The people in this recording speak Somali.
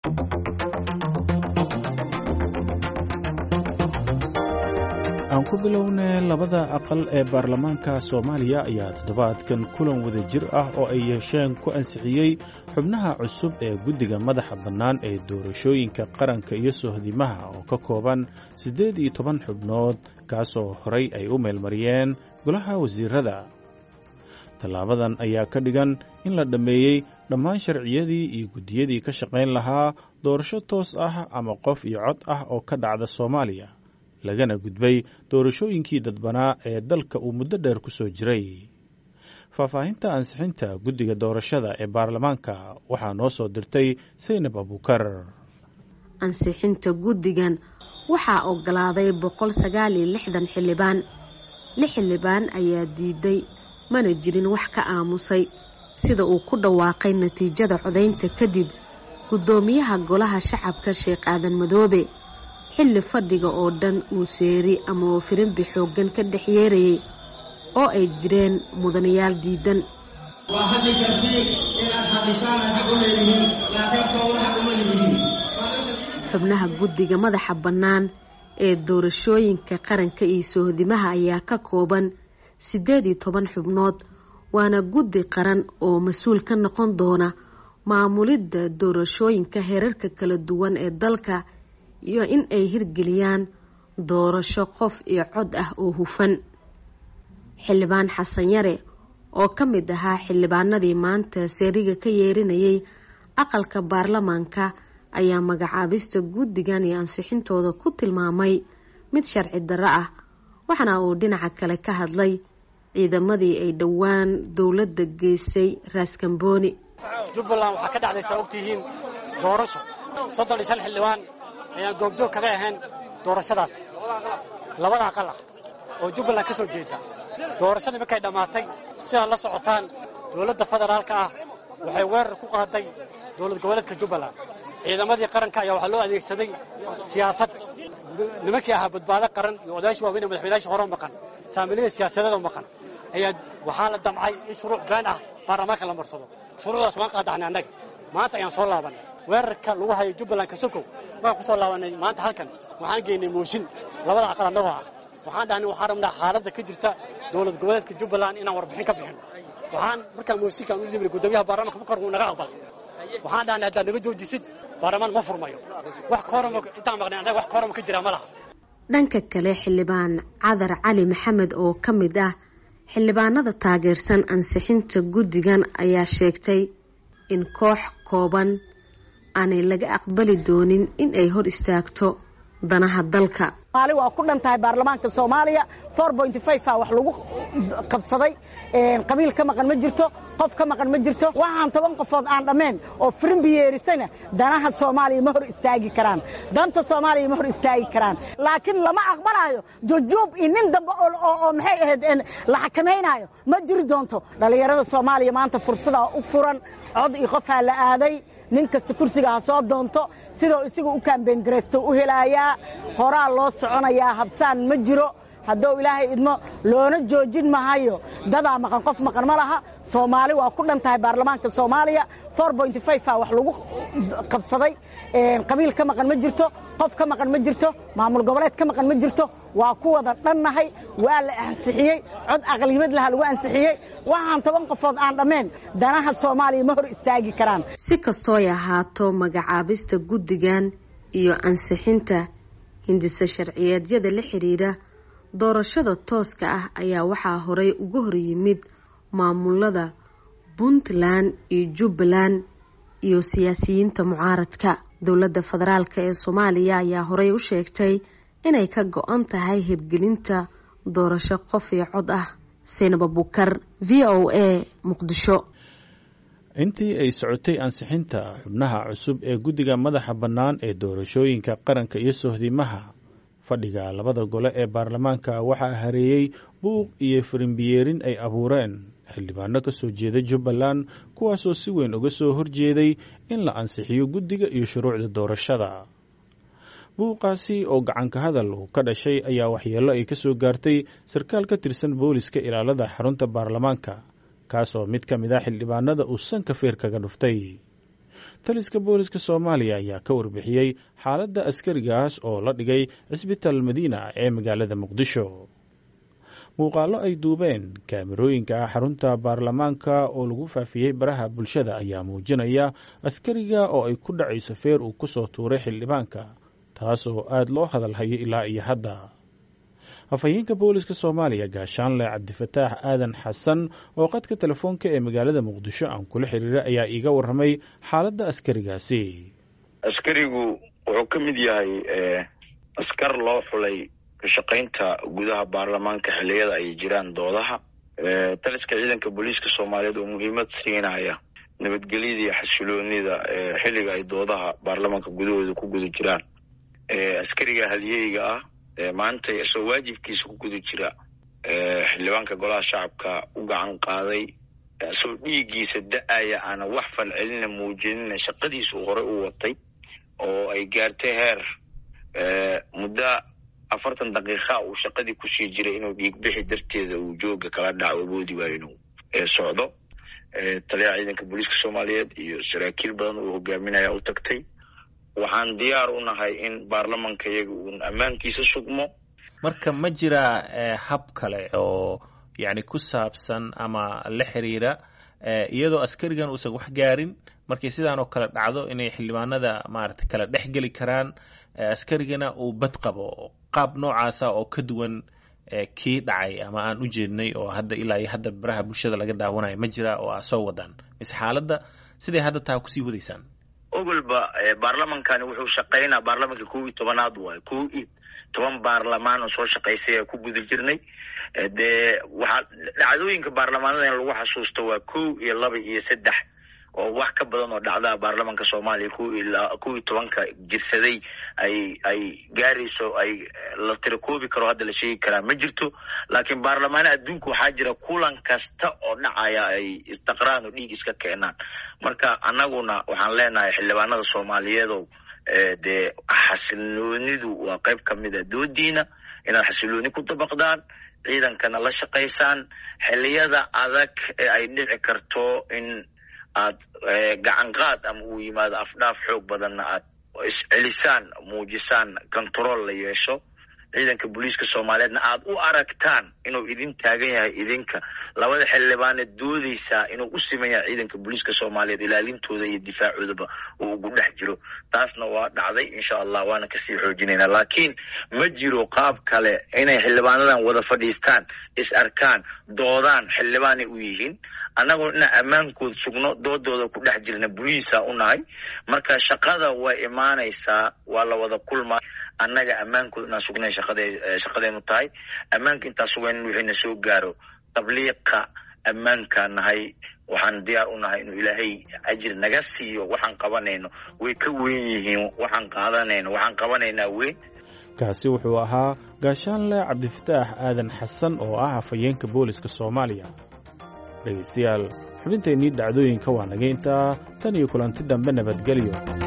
aan ku bilownay labada aqal ee baarlamaanka soomaaliya ayaa toddobaadkan kulan wada jir ah oo ay yeesheen ku ansixiyey xubnaha cusub ee guddiga madaxa bannaan ee doorashooyinka qaranka iyo sohdimaha oo ka kooban siddeed iyo toban xubnood kaasoo horay ay u meelmariyeen golaha wasiirada tallaabadan ayaa ka dhigan in la dhammeeyey dhammaan sharciyadii iyo guddiyadii ka shaqayn lahaa doorasho toos ah ama qof iyo cod ah oo ka dhacda soomaaliya lagana gudbay doorashooyinkii dadbanaa ee dalka uu muddo dheer ku soo jiray faahfaahinta ansixinta guddiga doorashada ee baarlamaanka waxaa noo soo dirtay saynab abuukar ansixinta guddigan waxaa ogolaaday boqol sagaal iyo lixdan xildhibaan lix xildhibaan ayaa diiday mana jirin wax ka aamusay sida uu ku dhawaaqay natiijada codaynta kadib guddoomiyaha golaha shacabka sheekh aadan madoobe xilli fadhiga oo dhan uu seeri ama uu firimbi xooggan ka dhex yeerayay oo ay jireen mudanayaal diidan waa hadli kartiin inaad hadhisaan xaq u leedihiin laakiin soo xaq uma leedihiin xubnaha guddiga madaxa bannaan ee doorashooyinka qaranka iyo sohdimaha ayaa ka kooban siddeed iyo toban xubnood waana guddi qaran oo mas-uul ka noqon doona maamulidda doorashooyinka heerarka kala duwan ee dalka iyo in ay hirgeliyaan doorasho qof iyo cod ah oo hufan xildhibaan xasan yare oo ka mid ahaa xildhibaanadii maanta seeriga ka yeerinayay aqalka baarlamaanka ayaa magacaabista guddigan iyo ansixintooda ku tilmaamay mid sharci darro ah waxaana uu dhinaca kale ka hadlay ciidamadii ay dhowaan dowladda geysay raaskambooni jubbaland waxaa ka dhacdaysaa ogtihiin doorasho soddon iyo shan xildhibaan ayaan goobjoog kaga ahayn doorashadaas labada aqal ah oo jubbaland ka soo jeeda doorashadii markay dhammaatay sidaad la socotaan dowladda federaalka ah waxay weerar ku qaaday dowlad goboleedka jubbaland ciidamadii qaranka ayaa waxaa loo adeegsaday siyaasad nimankii ahaa badbaado qaran iyo odayaashii waaweyn ee madaxweynayaashii hore maqan saamilada siyaasadeedoo maqan ayaa waxaa la damcay in shuruuc been ah baarlamaanka la marsado shuruucdaas waan qaadaxnay annaga maanta ayaan soo laabanay weerarka lagu hayo jubbaland kasokow markaan ku soo laabanay maanta halkan waxaan geynay mooshin labada aqal annagoo ah waxaan dhahnay waxaan rabnaa xaaladda ka jirta dowlad goboleedka jubbaland inaan warbixin ka bixin waxaan markaan mooshinkaan u dhibnay guddoomiyaha baarlamaanka markar wuu naga aqbal waxaan dhahnay haddaad naga joojisid baarlamaan ma furmayo wax koorama intaan maqnay annaga wax koorama ka jira ma laha dhanka kale xildhibaan cadar cali maxamed oo ka mid ah xildhibaanada taageersan ansixinta guddigan ayaa sheegtay in koox kooban aanay laga aqbali doonin in ay hor istaagto danaha dalka maali waa ku dhan tahay baarlamaanka soomaaliya four pointy five a wax lagu qabsaday qabiil ka maqan ma jirto qof ka maqan ma jirto waxaan toban qofood aan dhammayn oo firimbi yeerisana danaha soomaaliya ma hor istaagi karaan danta soomaaliya ma hor istaagi karaan laakiin lama aqbalayo jujuub iyo nin dambe oo maxay ahayd la xakamaynayo ma jiri doonto dhallinyarada soomaaliya maanta fursadaa u furan cod iyo qofaa la aaday nin kasta kursiga ha soo doonto sidoo isaga u kaambengaraysto u helaayaa horaa loo soconayaa habsaan ma jiro hadduu ilaahay idmo loona joojin mahayo dadaa maqan qof maqan ma laha soomaali waa ku dhan tahay baarlamaanka soomaaliya four pointy five a wax lagu qabsaday qabiil ka maqan ma jirto qof ka maqan ma jirto maamul goboleed ka maqan ma jirto waa ku wada dhannahay waa la ansixiyey cod aqliyimad laha lagu ansixiyey waxaan toban qofood aan dhammayn danaha soomaaliya ma hor istaagi karaan si kastooy ahaato magacaabista guddigan iyo ansixinta hindisa sharciyeedyada la xiriira doorashada tooska ah ayaa waxaa horey uga hor yimid maamulada puntland iyo jubbaland iyo siyaasiyiinta mucaaradka dowladda federaalk ee soomaaliya ayaa horey u sheegtay inay ka go-an tahay hirgelinta doorasho qof iyo cod ah saynab abukar v o a muqdisho intii ay socotay ansixinta xubnaha cusub ee guddiga madaxa bannaan ee doorashooyinka qaranka iyo sohdimaha fadhiga labada gole ee baarlamaanka waxaa hareeyey buuq iyo firimbiyeerin ay abuureen xildhibaano ka soo jeeda jubbaland kuwaasoo si weyn uga soo horjeeday in la ansixiyo guddiga iyo shuruucda doorashada buuqaasi oo gacanka hadal uu ka dhashay ayaa waxyeello ay ka soo gaartay sarkaal ka tirsan booliska ilaalada xarunta baarlamaanka kaasoo mid ka mid ah xildhibaanada uu sanka feer kaga dhuftay taliska booliska soomaaliya ayaa ka warbixiyey xaaladda askarigaas oo la dhigay cisbitaal madiina ee magaalada muqdisho muuqaallo ay duubeen kaamirooyinka xarunta baarlamaanka oo lagu faafiyey baraha bulshada ayaa muujinaya askariga oo ay ku dhacayso feer uu ku soo tuuray xildhibaanka taas oo aada loo hadalhayo ilaa iyo hadda afhayeenka booliska soomaaliya gaashaanle cabdifataax aadan xasan oo qadka telefoonka ee magaalada muqdisho aan kula xiriiray ayaa iiga warramay xaaladda askarigaasi askarigu wuxuu ka mid yahay askar loo xulay kashaqaynta gudaha baarlamaanka xilliyada ay jiraan doodaha taliska ciidanka booliiska soomaaliyeed oo muhiimad siinaya nabadgelyada iyo xasiloonida xilliga ay doodaha baarlamaanka gudahooda ku guda jiraan askariga halyeyga ah maanta isagoo waajibkiisa ku guda jira xildhibaanka golaha shacabka u gacan qaaday isagoo dhiiggiisa da-aya aana wax falcelina muujinina shaqadiisu horey u watay oo ay gaartay heer muddo afartan daqiiqa uu shaqadii kusii jiray inuu dhiig bixi darteeda uu jooga kala dhaco awoodi waayo inuu socdo taliyaha ciidanka booliiska soomaaliyeed iyo saraakiil badan uu hogaaminaya u tagtay waxaan diyaar u nahay in baarlamanka iyaga uun ammaankiisa sugmo marka ma jiraa hab kale oo yani ku saabsan ama la xiriira iyadoo askarigan uusan wax gaarin markii sidaan oo kale dhacdo inay xildhibaanada maarata kala dhex geli karaan askarigana uu bad qabo qaab noocaasa oo ka duwan kii dhacay ama aan u jeednay oo hadda ilaa iyo hadda baraha bulshada laga daawanayo ma jira oo aa soo wadaan mise xaaladda siday hadda taa kusii wadaysaan ogolba baarlamankani wuxuu shaqaynaa baarlamanka kow iyo tobanaad waayo kow iyo toban baarlamaan oo soo shaqaysay ku guda jirnay dee waxaa dhacdooyinka baarlamaanada in lagu xasuusto waa kow iyo laba iyo saddex oo wax ka badan oo dhacdaa baarlamanka soomaaliya kow iyo tobanka jirsaday ay ay gaarayso ay la tirakoobi karo hadda la sheegi karaa ma jirto laakiin baarlamaana adduunka waxaa jira kulan kasta oo dhacaya ay isdaqraan oo dhiig iska keenaan marka annaguna waxaan leenahay xildhibaanada soomaaliyeedow dee xasiloonidu waa qayb ka mid a doodiina inaad xasilooni ku dabaqdaan ciidankana la shaqaysaan xilliyada adag ee ay dhici karto in aad gacan qaad ama uu yimaado afdhaaf xoog badanna aad iscelisaan muujisaan control la yeesho ciidanka booliiska soomaaliyeedna aad u aragtaan inuu idin taagan yahay idinka labada xildhibaaneed doodeysaa inuu u siman yahay ciidanka booliiska soomaaliyeed ilaalintooda iyo difaacoodaba uu ugu dhex jiro taasna waa dhacday insha allah waana kasii xoojinayna laakiin ma jiro qaab kale inay xildhibaanadan wada fadhiistaan is arkaan doodaan xildhibaanay u yihiin annagoo inaan ammaankood sugno doodooda ku dhex jirna boliisa u nahay marka shaqada way imaanaysaa waa la wada kulmaa annaga ammaankood inaan sugnay shaqadeenu tahay ammaanka intaan sugayn wixiina soo gaaro tabliiqa ammaankaa nahay waxaan diyaar u nahay inuu ilaahay ajir naga siiyo waxaan qabanayno way ka weyn yihiin waxaan qaadanayno waxaan qabanaynaa weyn kaasi wuxuu ahaa gaashaanle cabdifataax aadan xasan oo ah afhayeenka booliska soomaaliya dhegaystayaal xubintaynii dhacdooyinka waa naga intaa tan iyo kulanti dambe nabadgelyo